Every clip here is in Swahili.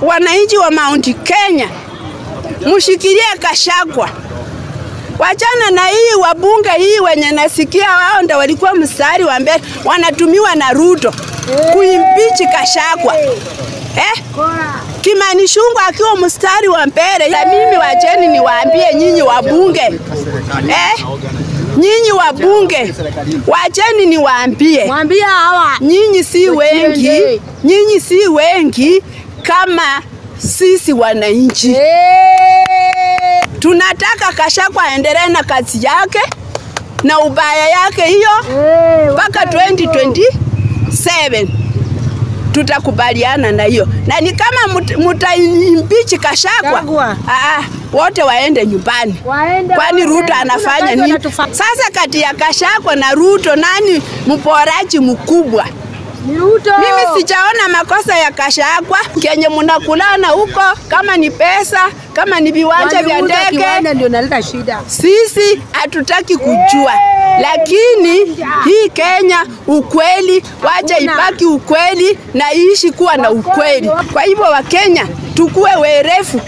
wananchi wa Mount Kenya, mshikilie Kashagwa. Wachana na hii wabunge hii wenye nasikia wao ndo walikuwa mstari wa mbele, wanatumiwa na Ruto kuimpichi Kashagwa eh? Kimani Ichung'wah akiwa mstari wa mbele. Na mimi wacheni niwaambie nyinyi wabunge eh? Nyinyi wabunge wacheni niwaambie, Mwambie hawa. nyinyi si wengi, nyinyi si wengi kama sisi wananchi. Eh. Tunataka Kashagwa aendelee na kazi yake na ubaya yake hiyo Eh, mpaka 2027 tutakubaliana na hiyo, na ni kama mut- mutaimpichi Kashagwa, Kashagwa. ah, wote waende nyumbani. Waende Kwani wote. Ruto anafanya Kuna kazi nini? wanatufa- Sasa kati ya Kashagwa na Ruto nani mporaji mkubwa? Ni Ruto. Mimi sijaona makosa ya Kashagwa kenye mnakulana huko, kama ni pesa, kama ni viwanja vya Waliuza ndege, kiwanda ndio naleta shida. sisi hatutaki kujua, lakini hii Kenya ukweli, wacha ibaki ukweli na iishi kuwa na ukweli. Kwa hivyo Wakenya tukue werefu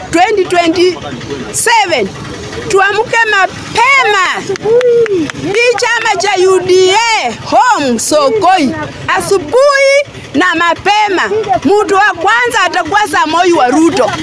2027 tuamke mapema. Hii chama cha UDA home Sokoi, asubuhi na mapema. Mtu wa kwanza atakuwa Samoi wa Ruto.